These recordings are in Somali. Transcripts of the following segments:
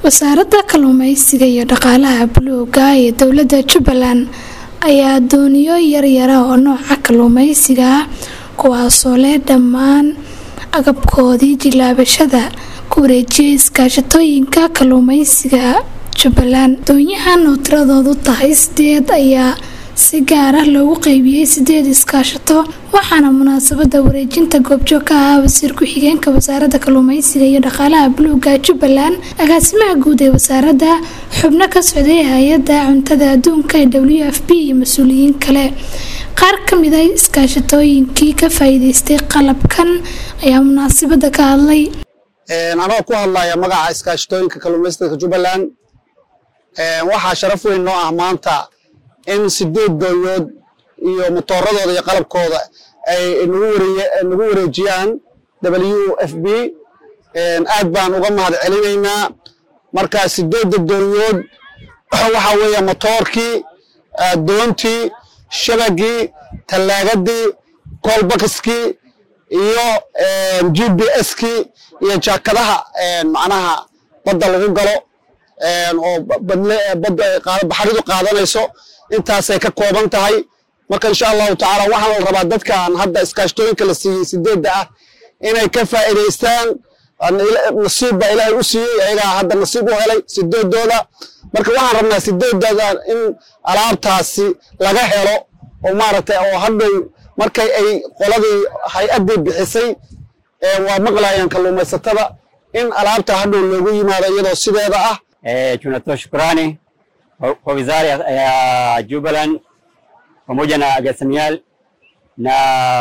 wasaaradda kalluumeysiga iyo dhaqaalaha buluuga ee dowladda jubbaland ayaa dooniyo yaryara oo nooca kalluumeysiga ah kuwaasoo leh dhammaan agabkoodii jilaabashada ku wareejiyay iskaashatooyinka kalluumeysiga jubbaland doonyahan oo tiradoodu tahay sideed ayaa si gaar ah loogu qeybiyey sideed iskaashato waxaana munaasabada wareejinta goobjoog ka ahaa wasiir ku-xigeenka wasaaradda kalluumeysiga iyo dhaqaalaha buluuga jubbaland agaasimaha guud ee wasaaradda xubno ka socday hay-adda cuntada adduunka ee w f b iyo mas-uuliyiin kale qaar ka mid a iskaashatooyinkii ka faa'iideystay qalabkan ayaa munaasabada ka hadlay anoo ku hadlaya magaca iskaashatooyinka kalluumaysatada jubbaland waxaa sharaf weyn noo ah maanta in sideed doonyood iyo motooradooda iyo qalabkooda ay nagu wareejiyaan w f b aad baan uga mahad celinaynaa marka sideedda doonyood waxa weeye motoorkii doontii shabagii tallaagadii kolbakiskii iyo g b s kii iyo jaakadaha macnaha badda lagu galo oo baxridu qaadanayso intaasay ka kooban tahay marka insha allahu tacaala waxaa la rabaa dadkan hadda iskaashtooyinka la siiyey sideedda ah inay ka faa'iidaystaan nasiib baa ilaahay u siiyey ayagaa hadda nasiib u helay sideedooda marka waxaan rabnaa sideedooda in alaabtaasi laga helo oo maaragtay oo hadhow markay ay qoladii hay-addii bixisay waa maqlayaan kalluumaysatada in alaabta hadhow loogu yimaado iyadoo sideeda ah tunatoa shukrani kwa wizara ya Jubaland pamoja na Gasamial na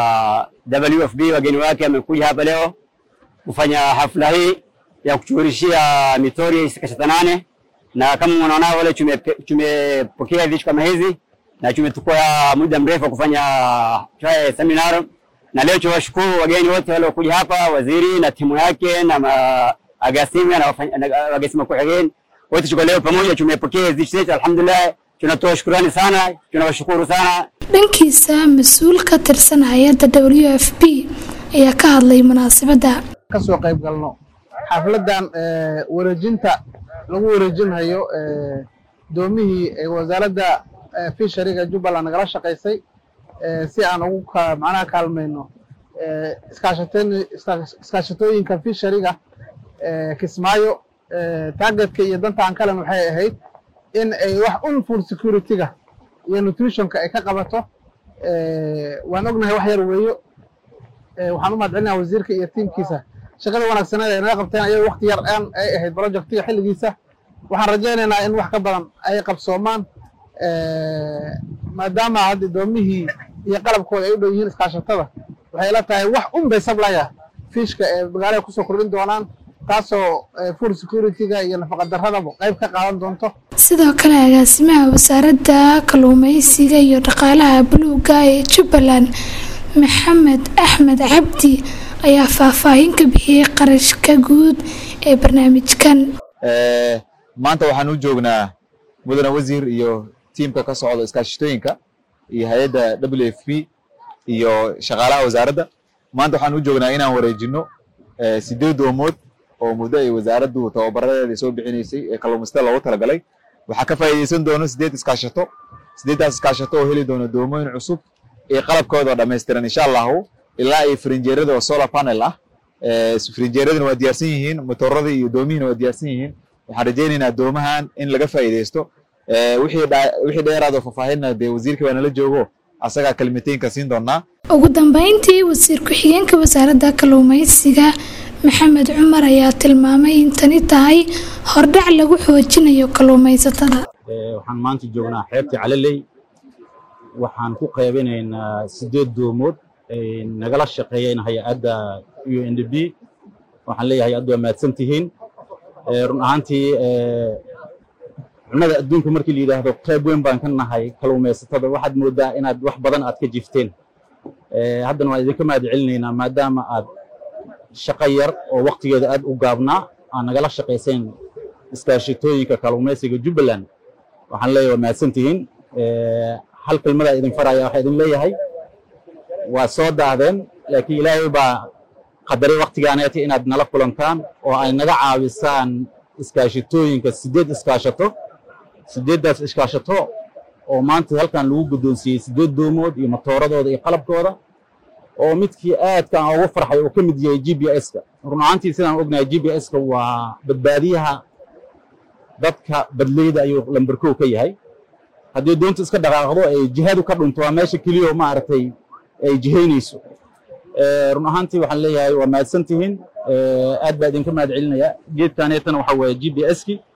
WFB wageni wake wamekuja hapa leo kufanya hafla hii ya kuchurishia mitori isikashata nane, na kama unaona wale tumepokea vitu kama hizi na tumechukua muda mrefu kufanya seminar, na leo tunawashukuru wageni wote waliokuja hapa, waziri na timu yake na Agasimia na Agasima kuhigeni wote tuko leo pamoja, tumepokea hizi zetu, alhamdulillah. Tunatoa shukrani sana, tunawashukuru sana. dhankiisa mas-uul ka tirsan hay-adda w f b ayaa ka hadlay munaasabadda kasoo qayb galno xafladan wareejinta lagu wareejinhayo doomihii wasaaradda fishariga jubbaland nagala shaqaysay si aan ugu macnaha kaalmayno iskaashatooyinka fishariga kismaayo targetka iyo danta aan kalen waxay ahayd in ay wax un food security-ga iyo nutritionka ay ka qabato waan ognahay wax yar weeyo waxaan u mahad celinaya wasiirka iyo tiimkiisa shaqada wanaagsaneed ay naga qabteen ayago wakti yar aan ay ahayd projectiga xilligiisa waxaan rajaynaynaa in wax ka badan ay qabsoomaan maadaama hadda doomihii iyo qalabkooda ay u dhow yihiin iskaashatada waxay la tahay wax un bay sablaya fiishka ee magaalada kusoo kordhin doonaan taasoo food security-ga iyo nafaqadaradaba qayb ka qaadan doonto sidoo kale agaasimaha wasaaradda kalluumeysiga iyo dhaqaalaha buluuga ee jubbaland maxamed axmed cabdi ayaa faahfaahin ka bixiyey qarashka guud ee barnaamijkan maanta waxaan u joognaa mudane wasiir iyo tiimka ka socda iskaashatooyinka iyo hay-adda w f p iyo shaqaalaha wasaaradda maanta waxaan u joognaa inaan wareejino sideed doomood oo muddo ay wasaaraddu tababaradeeda soo bixinaysay ee kalluumaystada loogu talagalay waxaa ka faa'iidaysan doono sideed iskaashato sideeddaas iskaashato oo heli doono doomooyin cusub iyo qalabkooda oo dhammaystiran insha allahu ilaa iyo frinjeerada oo solar panel ah frinjeeradina waa diyaarsan yihiin motooradii iyo doomihiina waa diyaarsan yihiin waxaan rajaynaynaa doomahan in laga faa'iidaysto wixii dheeraad oo faahfaahinna dee wasiirka baa nala joogo asagaa kalimatooyinka siin doonaa ugu dambeyntii wasiir ku-xigeenka wasaaradda kalluumeysiga maxamed cumar ayaa tilmaamay in tani tahay hordhac lagu xoojinayo kalluumaysatada waxaan maanta joognaa xeebta calaley waxaan ku qaybinaynaa sideed doomood ay nagala shaqeeyeen hay-adda u n d b waxaan leeyahay hay-addu waa mahadsan tihiin run ahaantii cunnada adduunka markii la yidhaahdo qayb weyn baan ka nahay kalluumaysatada waxaad moodaa inaad wax badan aad ka jifteen haddana waan idinka mahad celinaynaa maadaama aad shaqo yar oo waktigeeda aad u gaabnaa aan nagala shaqayseen iskaashatooyinka kalluumaysiga jubbaland waxaan leeyahay waa mahadsan tihiin hal kelmadaa idin faraya waxaa idin leeyahay waa soo daahdeen laakiin ilaahay baa qadaray waktigaaneeta inaad nala kulantaan oo ay naga caawisaan iskaashatooyinka sideed iskaashato sideeddaas iskaashato oo maanta halkan lagu guddoonsiiyey sideed doomood iyo matooradooda iyo qalabkooda oo midkii aadka aan ugu farxay oo ka mid yahay g b s-ka run ahaantii sidaan ognahay g b s-ka waa badbaadiyaha dadka badleyda ayuu lamberkow ka yahay haddii doonta iska dhaqaaqdo ay jihadu ka dhunto waa meesha keliya maaragtay ay jihaynayso run ahaantii waxaan leeyahay waa mahadsan tihiin aad baa idinka mahad celinaya geedkaneetana waxa weeye g b s-ki